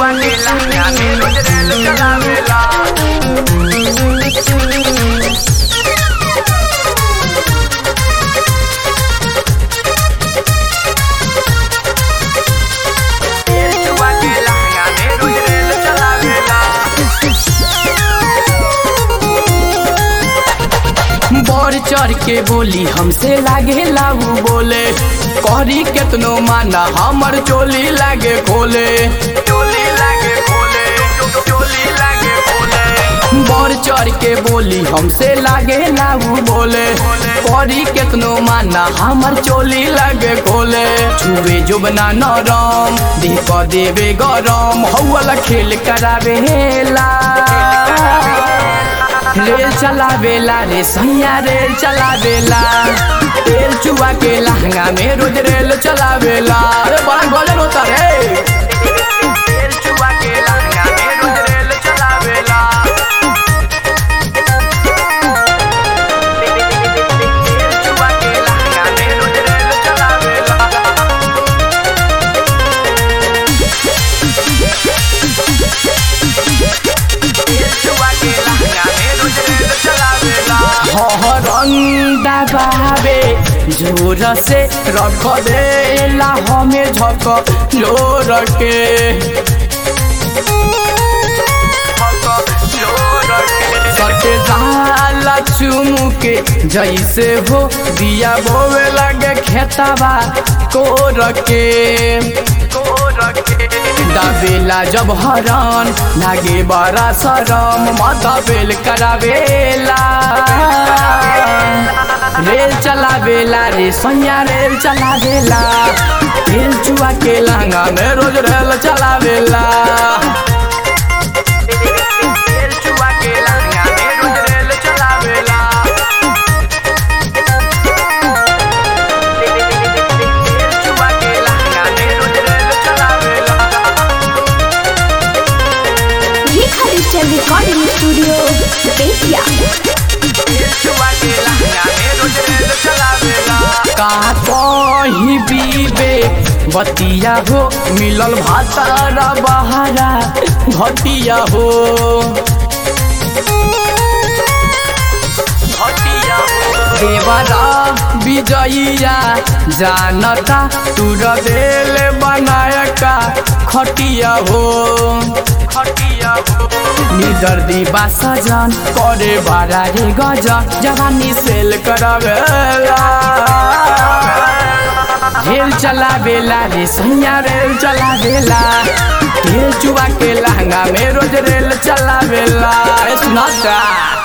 चुआ के लहंगा में रोज रेल चलावेला तेल चुआ के लहंगा में रोज रेल चलावेला बढ़ चढ़ के बोली हमसे लागे लाऊ बोले करी केतनो माना हमर चोली लागे खोले चोली लागे खोले चोली लागे खोले बढ़ चढ़ के बोली हमसे लागे लाऊ बोले करी केतनो माना हमर चोली लागे खोले छुए जुबना नरम देह क देवे गरम हौला खेल करावेला रेल चलावेला रे सैया रेल चलावेला तेल चुआ के लहंगा में रोज रेल चलावेला अरे बड़ा गजन होता रे तेल चुआ के लहंगा में रोज रेल चलावेला तेल चुआ के लहंगा में रोज रेल चलावेला तेल चुआ के लहंगा में रोज रेल चलावेला हरंदा बाबे जोर से रख देला हमें झक जोर के सटे जाला चुमू के जैसे हो दिया बोवे लगे खेतवा कोर के दाबेला जब हरन लागे बड़ा शरम माथा बेल करावेला रेल चलावेला रे सैया रेल चलावेला रेल चुआ के लहंगा में रोज रेल चलावेला तेल चुआ के लहंगा में रोज रेल चलावेला तेल चुआ के लहंगा में रोज रेल चलावेला Rekha digital recording studio Bettiah तेल चुआ के लहंगा में रोज रेल चलावेला का कही बीबे बतिया हो मिलल भातारा बहारा घटिया हो हटिया देवरा विजयिया जानता तुर बेल बनायका खटिया हो हटिया निदर्दी बा सजन करे बारा रे गजन जवानी सेल करवेला रेल चलावेला रे सैया रेल चलावेला रेल चुआ के लहंगा में रोज रेल चलावेला ए सुनाता